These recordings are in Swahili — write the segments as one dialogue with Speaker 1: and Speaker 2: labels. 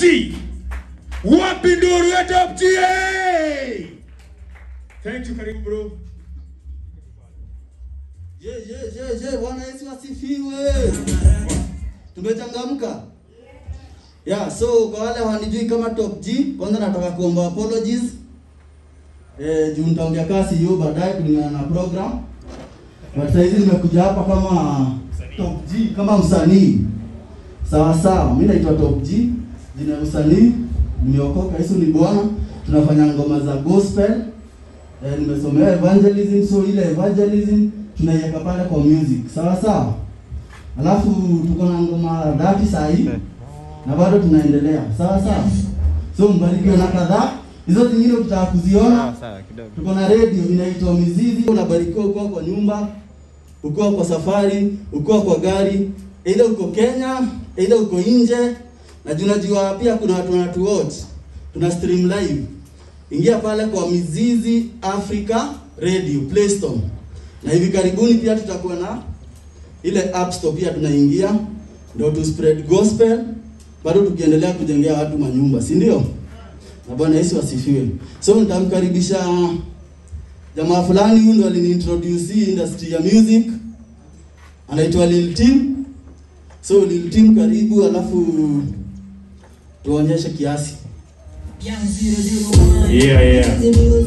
Speaker 1: G. Wapi nduru ya Top G? hey! Thank you, karibu bro.
Speaker 2: Je, je, je, je, Bwana Yesu asifiwe. Tumechangamka. Yeah, so kwa wale hawanijui kama Top G, kwanza nataka kuomba apologies. Eh, juu nitaongea kasi hiyo baadaye kulingana na program. But sasa hizi nimekuja hapa kama Top G, kama msanii. Sawa sawa, mimi naitwa Top G, jina la usanii, nimeokoka, Yesu ni Bwana. Tunafanya ngoma za gospel. Eh, nimesomea evangelism, so ile evangelism tunaiweka pale kwa music. Sawa sawa. Alafu tuko na ngoma dhati saa hii na bado tunaendelea. Sawa sawa. So mbarikiwe na kadhaa. Hizo zingine ukitaka kuziona tuko na radio inaitwa Mizizi. Unabarikiwa ukiwa kwa nyumba, ukiwa kwa safari, ukiwa kwa gari, either uko Kenya, either uko nje. Na tunajua pia kuna watu wanatu watch. Tuna stream live. Ingia pale kwa Mizizi Africa Radio Play Store. Na hivi karibuni pia tutakuwa na ile app store pia tunaingia ndio tu spread gospel bado tukiendelea kujengea watu manyumba, si ndio? Na Bwana Yesu asifiwe. So nitamkaribisha jamaa fulani, huyu ndo aliniintroduce hii industry ya music, anaitwa Lil Tim. So Lil Tim, karibu, alafu tuonyeshe kiasi.
Speaker 1: Yeah, yeah.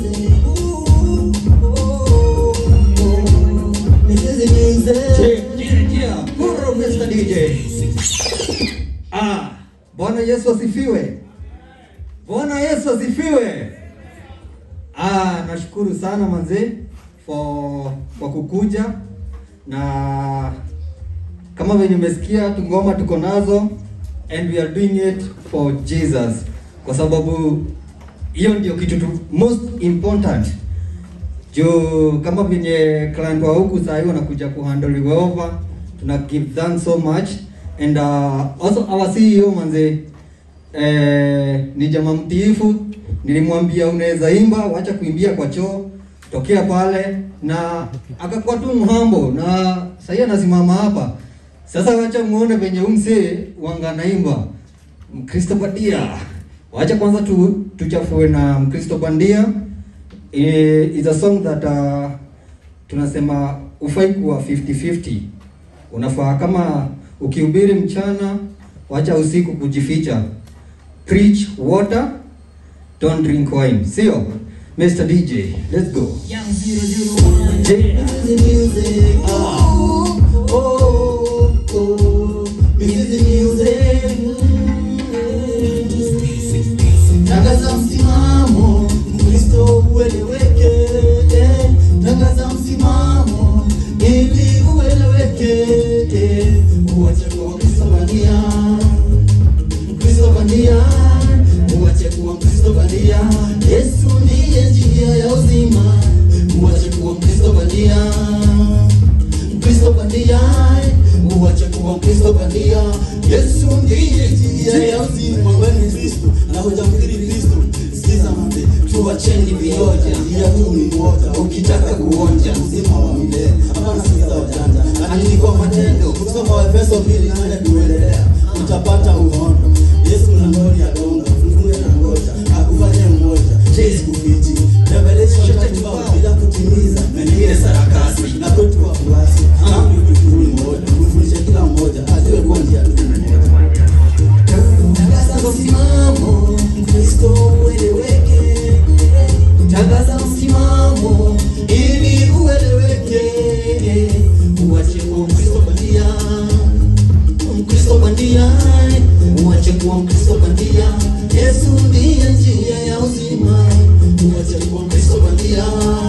Speaker 3: Ah, Bwana Yesu asifiwe. Bwana Yesu asifiwe. Ah, nashukuru sana manze for kwa kukuja na kama venye umesikia tu ngoma tuko nazo and we are doing it for Jesus kwa sababu hiyo ndio kitu tu most important juu kama venye client wa huku saa hii wanakuja kuhandle over tuna give thanks so much and uh, also our CEO manze eh, ni jamaa mtiifu nilimwambia unaweza imba wacha kuimbia kwa choo tokea pale na akakuwa tu mhambo na sahii anasimama hapa sasa wacha muone venye umsee wanga naimba mkristo bandia wacha kwanza tu, tuchafue na mkristo bandia eh, is a song that uh, tunasema ufai kuwa 50-50 unafaa kama ukihubiri mchana wacha usiku kujificha preach water don't drink wine sio Mr. DJ let's go Je-
Speaker 2: Tangaza msimamo, Mkristo ueleweke. eh. Tangaza msimamo ili ueleweke. eh. Uache kuwa Mkristo bandia, Mkristo bandia, uache kuwa Mkristo bandia. Yesu ndiye njia ya uzima. Uache kuwa Mkristo bandia, Mkristo bandia, uache kuwa Mkristo bandia. Yesu ndiye njia ya uzima. Wewe ni Kristo na hujamkiri Kristo, sikiza mambe, tuacheni vioja, njia kuu ni moja. Ukitaka kuonja uzima wa milele, hapana sikiza wajanja, lakini kwa matendo. Kusoma Waefeso mbili nane kuendelea, utapata uhondo. Yesu mlangoni agonga, fungue na ngoja, akufanye mmoja, chezi kufichi. Revelation tatu bao bila kutimiza, mengine sarakasi na kwetu wafuasi. Amri kwetu ni moja, kufundisha kila mmoja ajue kuwa njia tu ni moja. Tangaza msimamo, Mkristo ueleweke. Tangaza msimamo ili ueleweke. Uache kuwa Mkristo bandia, Mkristo bandia, uache kuwa Mkristo bandia. Yesu ndiye njia ya uzima. Uache kuwa Mkristo bandia,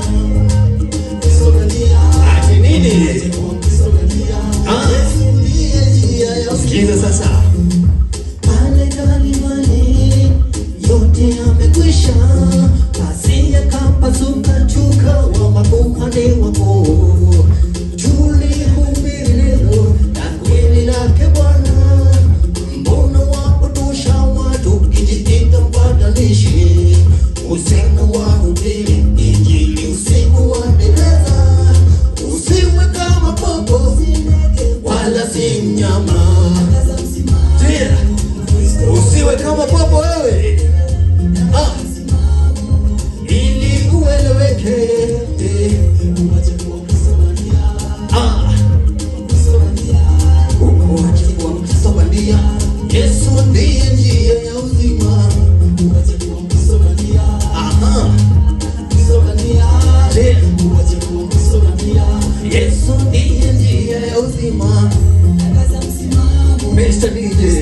Speaker 2: Mkristo bandia.
Speaker 3: Ati nini?
Speaker 2: Uache kuwa Mkristo bandia.
Speaker 3: Ah.
Speaker 2: Yesu ndiye njia ya uzima.
Speaker 3: Sikiza sasa
Speaker 2: Pale kalimani yote yamekwisha, basi yakapasuka chuka wa makuhani wakuu. Tulihubiri neno la kweli lake Bwana, mbona wapotosha watu kijiita mpatanishi? Usiku wahubiri injili, usiku waendeleza, usiwe kama popo wala si mnyama. Yesu ndiye njia ya uzima. Uache kuwa msokania. Aha. Msokania. Je, uache kuwa msokania. Yesu ndiye njia ya uzima. Tangaza msimamo.
Speaker 3: Mr. DJ.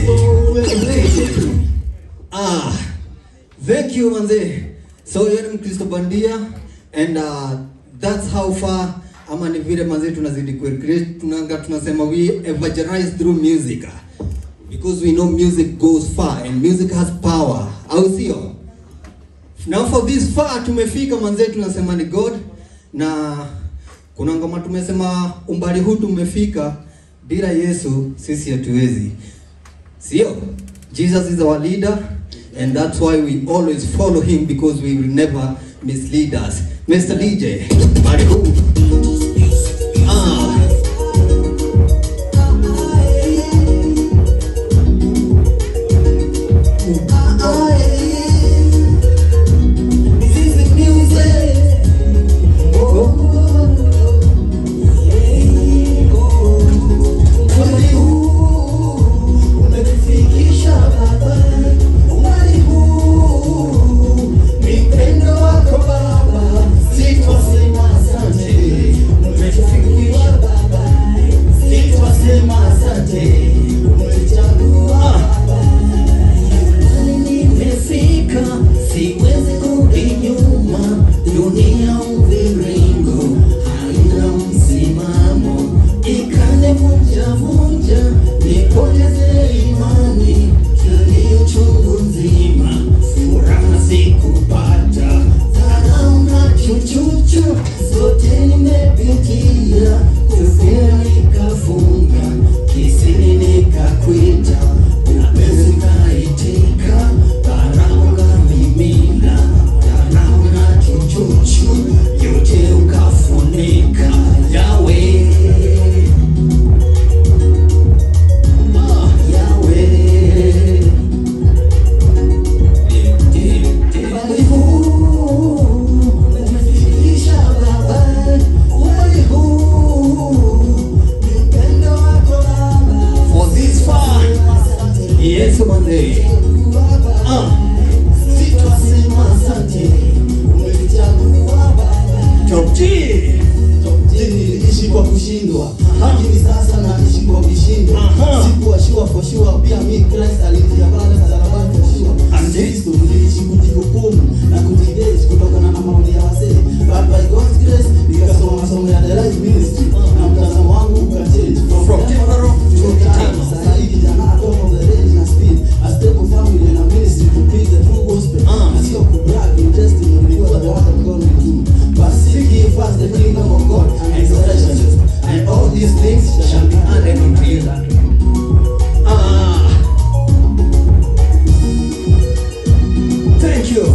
Speaker 3: Ah, thank you manze. So yeye ni Mkristo bandia and uh, that's how far ama ni vile manze tunazidi kucreate tunanga tunasema we evangelize through music because we know music goes far and music has power. Au sio? Now for this far tumefika manze tunasema ni God na kuna ngoma tumesema umbali huu tumefika bila Yesu sisi hatuwezi. Sio? Jesus is our leader and that's why we always follow him because we will never mislead us. Mr. DJ, bari huu. Ah.
Speaker 2: Siwezi kurudi nyuma, dunia mviringo haina msimamo, ikane vunja vunja, nipoteze imani, kilio chungu nzima, furaha sikupata, dharau na chuchuchu, zote nimepitia, kufia nikafunga, kisini nikakwita, mapenzi kaitika, dharau kamimina, dharau na chuchuchu, yote ukafunika, Yahweh. Ah, Yahweh. Umbali huu umefikisha Baba, umbali huu ni upendo wako Baba.
Speaker 3: For this far. Yes, manze.
Speaker 2: Ah, sitasema asante, umenichagua Baba.
Speaker 3: Top G.
Speaker 2: niliishi kwa kushindwa lakini sasa naishi kwa vishindo
Speaker 3: Aha.
Speaker 2: sikuwashua for sure pia mi Christ alitia pale msalabani for sure
Speaker 3: Andi.
Speaker 2: Kristo niliishi kujihukumu na kujidate kutokana na maoni ya wasee but by God's grace nikasoma masomo ya the right ministry na mtazamo wangu ukachange
Speaker 3: From temporal to eternal.
Speaker 2: sasa hivi kijana atoka of the range na speed a stable family na ministry to preach the true gospel
Speaker 3: Ah.
Speaker 2: na sio kubrag in testimony because the word of God will do but seek ye first the kingdom of God and his righteousness and all these things shall be added unto you
Speaker 3: Ah. Thank you.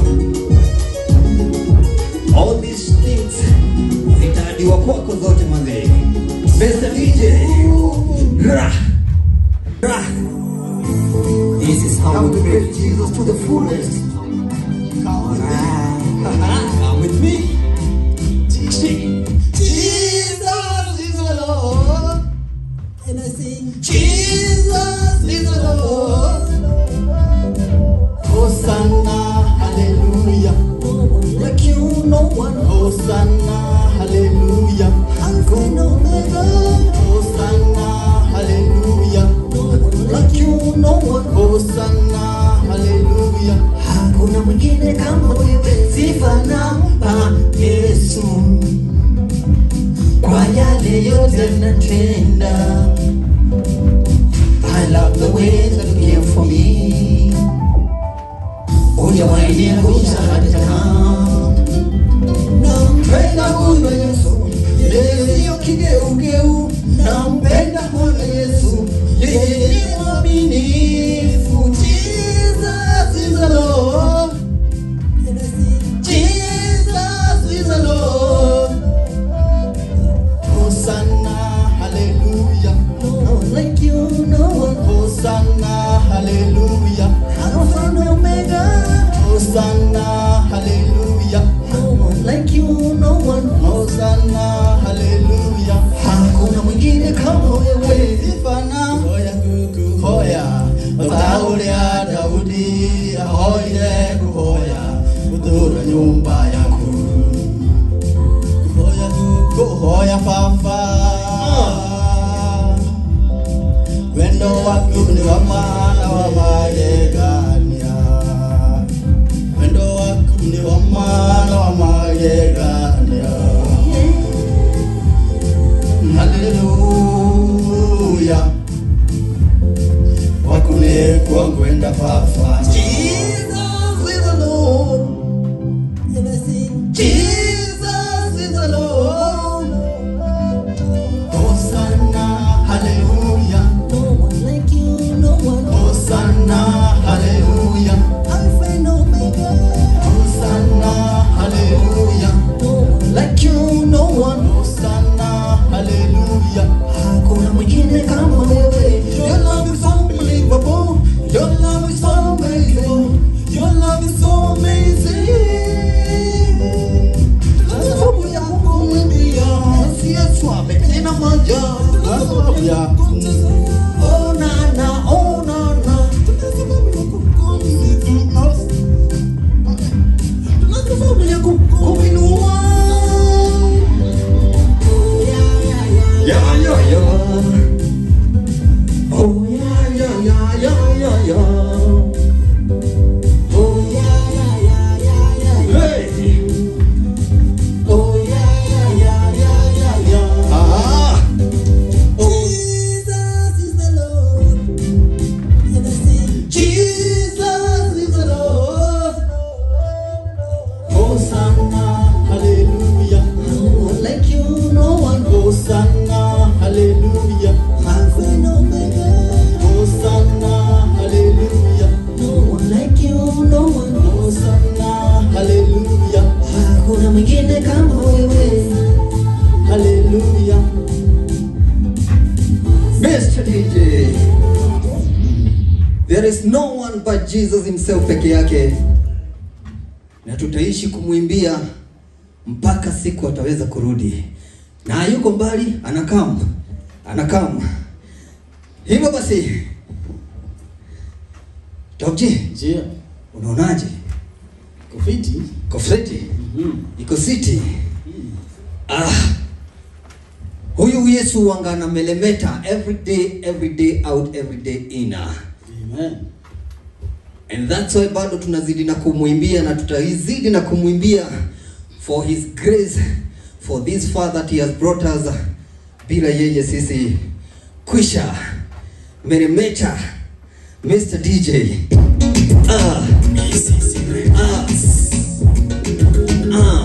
Speaker 3: All these things zitaadiwa kwako zote manze. Mr. DJ. Ra. Ra. This is how we praise Jesus to the fullest. Come with me. Sing.
Speaker 2: Jesus is the Lord and I sing Jesus is the Lord Hosanna hallelujah like you no one Hosanna hallelujah Alpha and Omega Hosanna hallelujah like you no one Hosanna hallelujah Hakuna mwingine kama wewe sifa nampa Yesu kwa yale yote natenda. I love the way that you care for me. Hujawahi niangusha hata kama. Nampenda huyo Yesu, yeye sio kigeugeu. Nampenda huyo Yesu, yeye ni mwaminifu. Jesus is the Lord. Jesus is the Lord. Hosanna, hallelujah. No one like you, no one. Hosanna, hallelujah. ũrĩa daudi ahoire kũhoya gũtũũra nyũmba yaku kũhoya tu kũhoya baba wendo waku nĩ wa maana wa magegania wendo waku nĩ wa maana wa magegania haleluya waku nĩ kwa ngwenda baba Jesus is the Lord. Jesus is the Lord. Hosanna, hallelujah. Hosanna, hallelujah. Hosanna, hallelujah.
Speaker 3: Like you, no one.
Speaker 2: Hosanna, hallelujah.
Speaker 3: Hakuna mwingine kama wewe. Your love is unbelievable. Your love is amazing. Your love is so amazing. Sababu ya kukuimbia, si Yesu ametenda maajabu.
Speaker 2: Kwa sababu ya
Speaker 3: Oh na na, oh na na. Tuna sababu ya kukuinua. Yeah, yeah, yeah. Oh yeah, yeah, yeah, yeah, yeah, yeah. Oh yeah, yeah, yeah, yeah, yeah, yeah. Hey. Oh yeah, yeah, yeah, yeah, yeah, yeah. Ah. Oh. Jesus is the Lord.
Speaker 2: Hosanna, hallelujah.
Speaker 3: No one like you, no one.
Speaker 2: Hosanna, hallelujah.
Speaker 3: Alpha and Omega.
Speaker 2: Hosanna, hallelujah.
Speaker 3: No one like you, no one.
Speaker 2: Hosanna, hallelujah.
Speaker 3: Hakuna mwingine kama wewe.
Speaker 2: Hallelujah.
Speaker 3: Mr. DJ. There is no one but Jesus himself peke yake. Na tutaishi kumwimbia mpaka siku ataweza kurudi. Na hayuko mbali, anakam. Anakam. Hivyo basi. Tokje,
Speaker 2: Njia,
Speaker 3: unaonaje?
Speaker 2: kufiti.
Speaker 3: Kofreti
Speaker 2: Mhm.
Speaker 3: iko city. Ah. Huyu Yesu wanga na melemeta every day, every day out, every day in.
Speaker 2: Amen.
Speaker 3: And that's why bado tunazidi na kumwimbia na tutazidi na kumwimbia for his grace for this far that he has brought us. Bila yeye sisi kwisha meremeta Mr. DJ. Ah. Ah. Ah.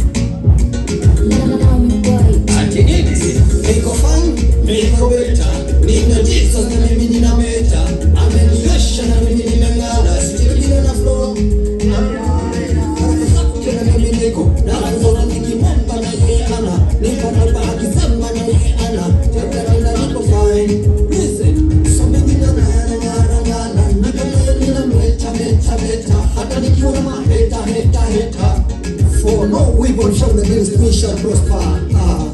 Speaker 3: Ati nini?
Speaker 2: Niko fine, niko beta, nina Jesus na mimi nina meta, ameniosha na mimi nimeng'ara, still bila na flow. Tena mimi niko na naona nikimomba na yeye ana, niko na bahati sema na yeye ana, tena nina niko fine. Listen, so mimi na na na na na na, na kama yeye nina meta meta meta, hata nikiwa na maheta heta heta. For no weapon from the against me shall prosper. Ah.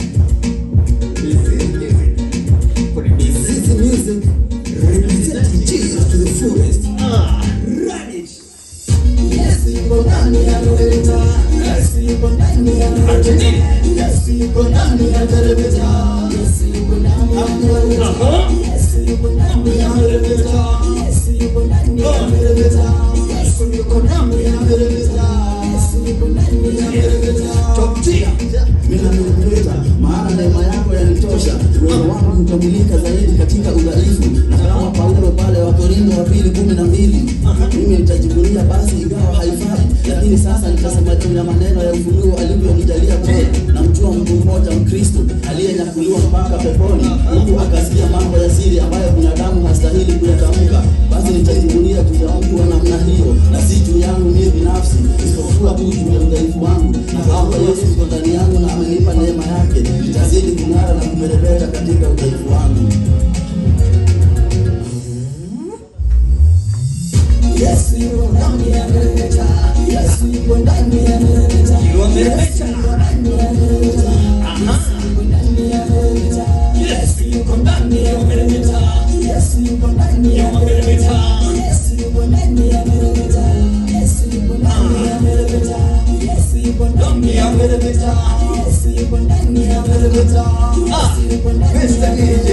Speaker 2: This is the music representing Jesus to the fullest. Ah, run it. Yes, yuko ndani ya Loretta. Yes, yuko ndani ya Loretta. Yes, yuko ndani ya Loretta. Yes, yuko ndani ya Loretta. Yes, yuko ndani ya Loretta. Yes, yuko ndani ya Loretta. Yes, yuko ndani ya Loretta. Yes, yuko ndani ya Loretta. Top tier. Mimi nameremeta, maana neema yako yanitosha. Uwezo wangu utamulika zaidi katika udhaifu, na kama Paulo pale Wakorintho wa pili kumi na mbili mimi nitajivunia basi, ingawa haifai, lakini sasa nitasema juu ya maneno ya ufunuo alivyonijalia bure. Namjua mtu mmoja Mkristo aliyenyakuliwa mpaka peponi, huku akasikia mambo ya siri ambayo binadamu hastahili kuyatamka. Basi nitajivunia juu ya mtu wa namna hiyo, na si juu yangu mimi binafsi, isipokuwa tu juu ya udhaifu wangu, na kwamba Yesu yuko ndani yangu na amenipa neema yake, nitazidi kung'ara na kumeremeta katika udhaifu wangu. Yesu yuko ndani ya meremeta, Yesu yuko ndani ya meremeta,
Speaker 3: You are meremeta.
Speaker 2: Yesu yuko ndani ya meremeta, Yesu yuko ndani ya meremeta, Yesu yuko ndani ya meremeta, Yesu yuko ndani ya meremeta, Yesu
Speaker 3: Ah, Mr. DJ